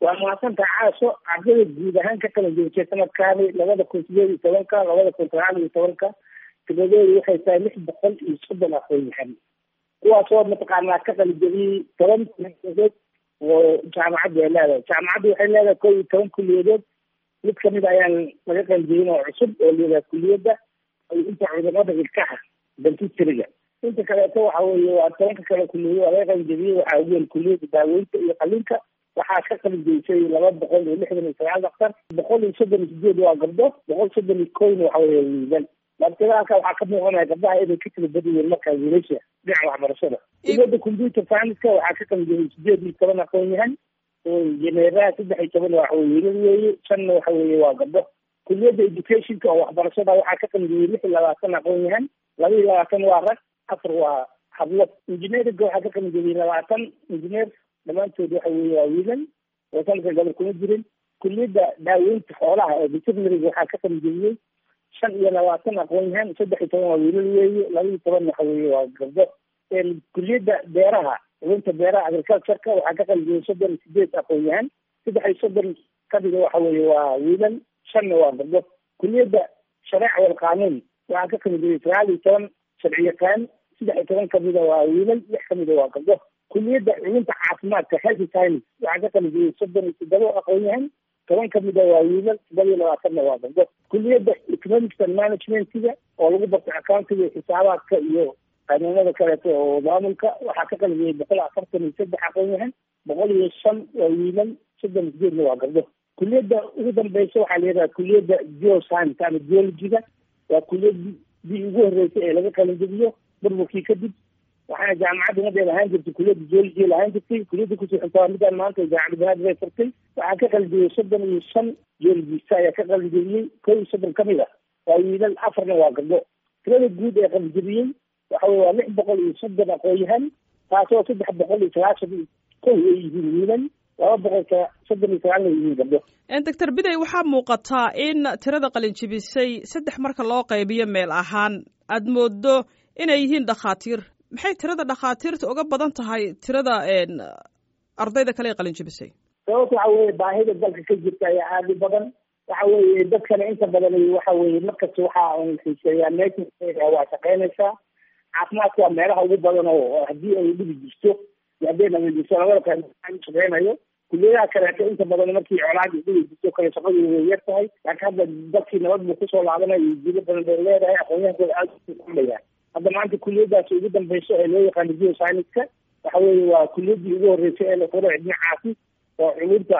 waa mahadsantaha caaso ardada guud ahaan ka kala joogtay sanadkaani labada kun sideed iyo tobanka labada kun sagaal iyo tobanka tiradoodu waxay tahay lix boqol iyo soddon aqoon-yahan kuwaasoo mataqaanaa ka qalijabiyey toban kuliyadood oo jaamacaddu ay leedahay jaamacaddu waxay leedahay kow iyo toban kuliyadood mid kamid ayaan laga qalijabin oo cusub oo leedahay kuliyadda inta cudurada ilkaha dentistryga inta kaleeto waxa weeye waa tobanka kale kuliyado waa laga qalijabiyey waxaa ugu weyn kuliyadda daaweynta iyo qalinka waxaa ka qalijabisay laba boqol iyo lixdan iyo sagaal daktar boqol iyo soddon iyo sideed waa gabdho boqol soddon iyo kowna waxa weeye wiilal laakiin halka waxaa ka muuqanaya gabdhaha inay ka tira badan yihiin markaa wiilasha dhinaca waxbarashada kuliyadda computer science-ka waxaa ka qalijabiyey sideed iyo toban aqoon-yahan janeeraha saddex iyo toban waxa weye wiilal weeye shanna waxa weeye waa gabdho kuliyadda educationka oo waxbarashada waxaa ka qalijabiyey lix iyo labaatan aqoon-yahan laba iyo labaatan waa rag afar waa hablo engineeringa waxaa ka qalijabiyey labaatan engineer dhammaantood waxa weeye waa wiilal oo sanadka gabar kuma jirin kuliyadda daaweynta xoolaha ee veterinariga waxaa ka qalijabiyey shan iyo labaatan aqoon-yahan saddex iyo toban waa wiilal weeye laba iyo toban waxa weeye waa gabdho kuliyadda beeraha culuumta beeraha agricultureka waxaa ka qalijabiyey soddon iyo sideed aqoon-yahan saddex iyo soddon kamida waxa weeye waa wiilal shanna waa gabdho kuliyadda shareeca wal qaanuun waxaa ka qalijabiyey sagaal iyo toban sharci yaqaan saddex iyo toban kamida waa wiilal lix kamida waa gabdho kuliyadda culumta caafimaadka healthy science waxaa ka qalijabiyey soddon iyo toddoba aqoon-yahan toban kamida waa wiilal todoba iyo labaatanna waa gabdho kuliyadda economics and managementiga oo lagu bartay accountiga iyo xisaabaadka iyo qanuunada kaleeto oo maamulka waxaa ka qalijabiyey boqol afartan iyo saddex aqoon-yahan boqol iyo shan waa wiilal soddon iyo sideedna waa gabdho kuliyadda ugu dambeysa waxaa la yidhaha kuliyadda geoscience ama geologiga waa kuliyadii ugu horreysay ee laga qalinjabiyo burburkii kadib waxaana jaamacadda umadeed ahaan jirtay kuliyadda geology lahaan jirtay kuliyadda kusii xuntaa midaan maanta jaamacadda banaadir ay furtay waxaa ka qalijabiyey soddon iyo shan geologista ayaa ka qalijabiyey kow iyo soddon kamid ah waa wiilal afarna waa gabdho tirada guud ee qalijabiyey waxa weye waa lix boqol iyo soddon aqoon-yahan taasoo saddex boqol iyo sagaashan iyo kow ay yihiin wiilal laba boqol soddon iyo sagaalna ay yihiin gabdho doctor biday waxaa muuqataa in tirada qalinjibisay saddex marka loo qaybiyo meel ahaan aad moodo inay yihiin dhakhaatiir maxay tirada dhakhaatiirta uga badan tahay tirada ardayda kale ee qalinjibisay sababta waxa weye baahida dalka ka jirta ayaa aada u badan waxa weeye dadkana inta badan waxa weye markasta waxa un xiiseeyaa meesha waa shaqeynaysaa caafimaadka waa meelaha ugu badan oo haddii ay dhibi jirto iyo hadday nabadjirto labada kale shaqeynayo kuliyadaha kaleeto inta badan markii colaad dhibi jirto kale shaqadu way yar tahay laakiin hadda dadkii nabad buu kusoo laabanaya iyo jilo badan bay leedahay aqoonyahankooda aada ulayaan hadda maanta kuliyadaasi ugu dambeyso ee loo yaqaano geoscience-ka waxa weeye waa kuliyaddii ugu horreysay ee la furo dhinacaasi oo culumta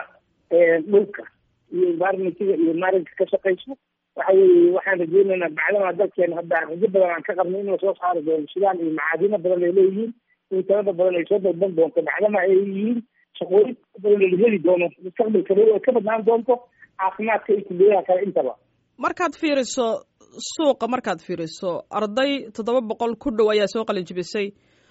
dhulka iyo environmentiga iyo maarinka ka shaqeyso waxa weeye waxaan rajeynaynaa bacdama dalkeena hadda rajo badan aan ka qabno in lasoo saari doono sidaan iyo macaadino badan ay leeyihiin in tirada badan ay soo dalban doonto bacdama ay yihiin shaqooyin badan la heli doono mustaqbalka ay ka badnaan doonto caafimaadka iyo kuliyadaha kale intaba markaad fiiriso suuqa markaad fiiriso arday toddoba boqol ku dhow ayaa soo qalinjibisay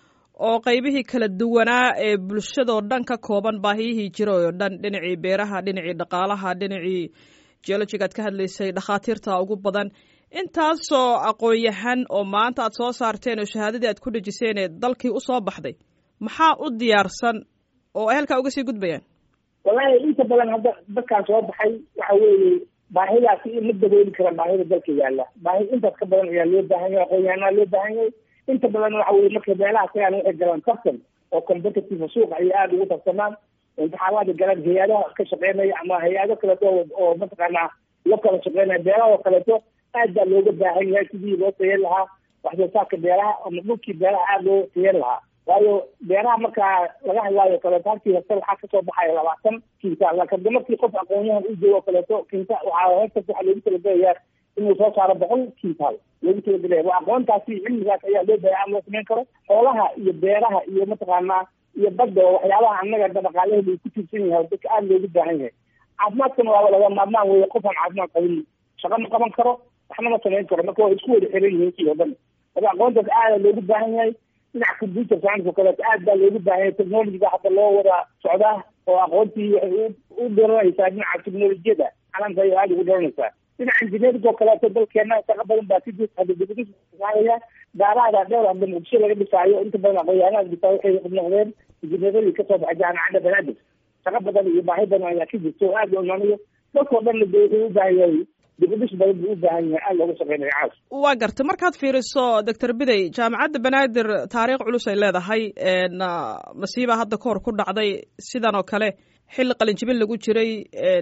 oo qaybihii kala duwanaa ee bulshadoo dhan ka kooban baahiyihii jira oo dhan dhinacii beeraha dhinacii dhaqaalaha dhinacii geologiga ad ka hadlaysay dhakhaatiirta ugu badan intaasoo aqoon-yahan oo maanta aad soo saarteen oo shahaadadii aad ku dhejiseen ee dalkii usoo baxday maxaa u diyaarsan oo ay halkaa uga sii gudbayaan wallaahi inta badan hadda dadkaan soo baxay waxa weeye baahidaasi ma dabooli kara baahida dalka yaalla baahi intaas ka badan ayaa loo baahan yahay aqoon-yahanaa loo baahan yahay inta badan waxa weye marka meelaha tagaan waxay galaan tartan oo competitive suuqa ayay aada ugu tartamaan imtixaamaada galaan hay-adaha ka shaqeynaya ama hay-ado kaleeto oo mataqaanaa la kala shaqeynaya beeraha oo kaleeto aad baa looga baahan yahay sidii loo tayan lahaa wax soo saarka beeraha ama dhulkii beeraha aada loo tayan lahaa waayo beeraha markaa laga hadlaayo kaleeto halkii hektar waxaa kasoo baxaya labaatan kinta laakiin markii qof aqoonyahan u joogo kaleeto kinta waxaa hektar waxaa loogu talagelayaa inuu soo saaro boqol kintaal loogu talagelaya waa aqoontaasi cilmigaas ayaa loo baahay aan loo samayn karo xoolaha iyo beeraha iyo mataqaanaa iyo badda oo waxyaabaha annaga dhaqaalaheeda uu ku tiirsan yahay dadka aada loogu baahan yahay caafimaadkana waaba laga maarmaan weeye qofaan caafimaad qabin shaqa ma qaban karo waxna ma samayn karo marka waa isku wada xiran yihiin kii oo dhan marka aqoontaas aada loogu baahan yahay dhinaca computer science oo kaleeto aad baa loogu baahan yahay technologiga hadda loo wada socdaa oo aqoontii waxay u dharanaysaa dhinaca technolojiyada caalamka ayay aada ugu dharanaysaa dhinaca engineering oo kaleeto dalkeena shaqa badan baa si jirta hadda dibadisaaaya gaaraada dheer hadda muqdisho laga dhisaayo inta badan aqoonyahanada dhisaa waxay noqdeen injineeradii kasoo baxay jaamacadda banaadir shaqo badan iyo baahi badan ayaa ka jirto oo aad loo imaanayo dadkao dhanna de wuxuu u baahan yahay dibudhis badan buu u baahan yahay aad looga shaqeynayo caas waa gartay markaad fiiriso doctor bidey jaamacadda banaadir taariikh culus ay leedahay masiiba hadda kahor ku dhacday sidan oo kale xilli qalinjibin lagu jiray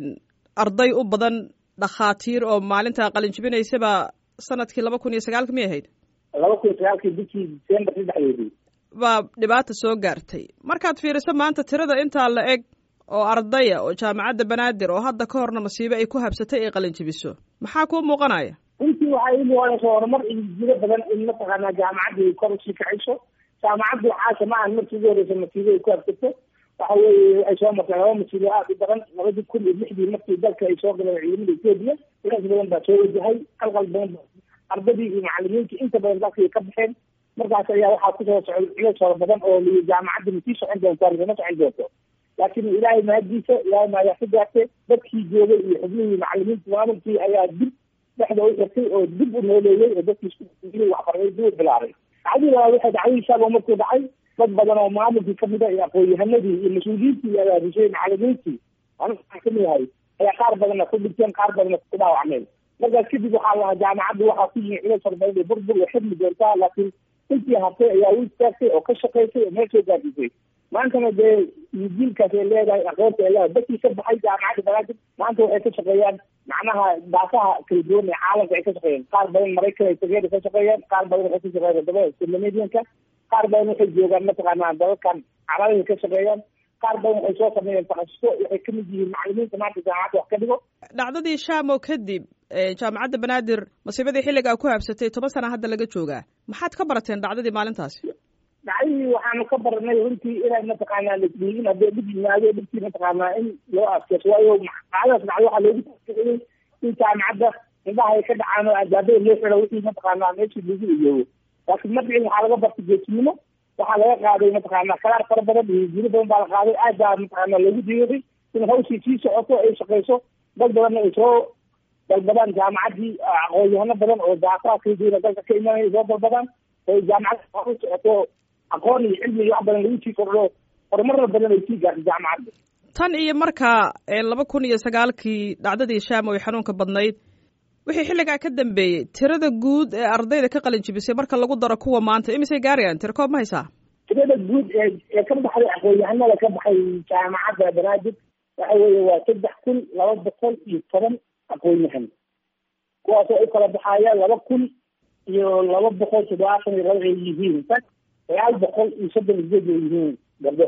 arday u badan dhakhaatiir oo maalinta qalinjibinaysaba sanadkii laba kun iyo sagaalka miyay ahayd laba kun iyo sagaalkii bishii december saddexdeedii baa dhibaata soo gaartay markaad fiiriso maanta tirada intaa la eg oo ardaya oo jaamacadda banaadir oo hadda ka horna masiibe ay ku habsatay ay qalinjibiso maxaa kuu muuqanaya runtii waxay ii muuqanaysa horumar jiro badan in mataqaanaa jaamacadda ay kor usii kacayso jaamacaddu caasha ma ahan markii ugu horeysa masiibo ay ku habsato waxa weeye ay soo martay laba masiibo aad u daran labadii kun iyo lixdii markii dalka ay soo galeen ciidamada etoobiya ilaas badan baa soo wajahay qalqal badan ardadii iyo macalimiintii inta badan dalkay ka baxeen markaas ayaa waxaa kusoo socday culeys fara badan oo liyi jaamacadda ma sii socon doontaa ma socon doonto laakiin ilaahay mahadiisa ilaahay maayaa ka gaartay dadkii joogay iyo xubnihii macalimiinta maamulkii ayaa dib dhexda u xirtay oo dib u nooleeyey oo dadkii isku waxbarday dib u bilaabay dacdii labaad waxay dhacdadiisaaba markuu dhacay dad badan oo maamulkii kamid a iyo aqoon-yahanadii iyo mas-uuliyiintii ayaa rishay macalimiintii aniga kamid ahay ayaa qaar badanna ku dhinteen qaar badanna ku dhaawacmeen markaas kadib waxaa lahaa jaamacaddu waxaa ku yimi culeys fara badan iyo burbur way xirmi doontaa laakiin intii hartay ayaa u istaagtay oo ka shaqaysay oo meel soo gaadisay maantana dee jiilkaas ay leedahay aqoonta ay leedahay dadkii ka baxay jaamacadda banaadir maanta waxay ka shaqeeyaan macnaha daafaha kala duwan ee caalamka ay ka shaqeeyaan qaar badan maraykan ay tageeda ka shaqeeyaan qaar badan waxay ka shaqeeyaan wadamada scandinavianka qaar badan waxay joogaan mataqaanaa dalalkan carabay ka shaqeeyaan qaar badan waxay soo sameeyeen takhasuso waxay kamid yihiin macalimiinta maanta jaamacadda wax ka dhigo dhacdadii shaamo kadib jaamacadda banaadir masiibadii xilligaa ku habsatay toban sana hadda laga joogaa maxaad ka barateen dhacdadii maalintaasi dhacdadii waxaanu ka baranay runtii inay mataqaanaa lasdiigin haddii dhib yimaado dhibkii mataqaanaa in loo adkeyso waayo dhacdadaas dhacdo waxaa loogu taxqiiqiyey in jaamacadda indhaha ay ka dhacaan oo albaabada loo xiro wixii mataqaanaa meeshii lagu iyoobo laakiin markii waxaa laga bartay geesinimo waxaa laga qaaday mataqaanaa kalaar fara badan iyo jiro badan baa la qaaday aad baa mataqaanaa loogu diiday in hawshii sii socoto ay shaqeyso dad badanna ay soo dalbadaan jaamacaddii aqoon-yahano badan oo daafaha kala duwana dalka ka imanaya soo dalbadaan oo jaamacadda u socoto aqoon iyo cilmi iyo wax badan lagu sii kordho horumarna badan ay sii gaartay jaamacadda tan iyo markaa laba kun iyo sagaalkii dhacdadii shaamo ay xanuunka badnayd wixii xilligaa ka dambeeyey tirada guud ee ardayda ka qalin jibisay marka lagu daro kuwa maanta imisay gaarayaan tira koob ma haysaa tirada guud ee ee ka baxday aqoon-yahanada ka baxay jaamacadda banaadir waxa weeye waa saddex kun laba boqol iyo toban aqoon-yahan kuwaasoo u kala baxaya laba kun iyo laba boqol toddobaatan iyo laba ay yihiin sagaal boqol iyo soddon sideed ay yihiin gabdho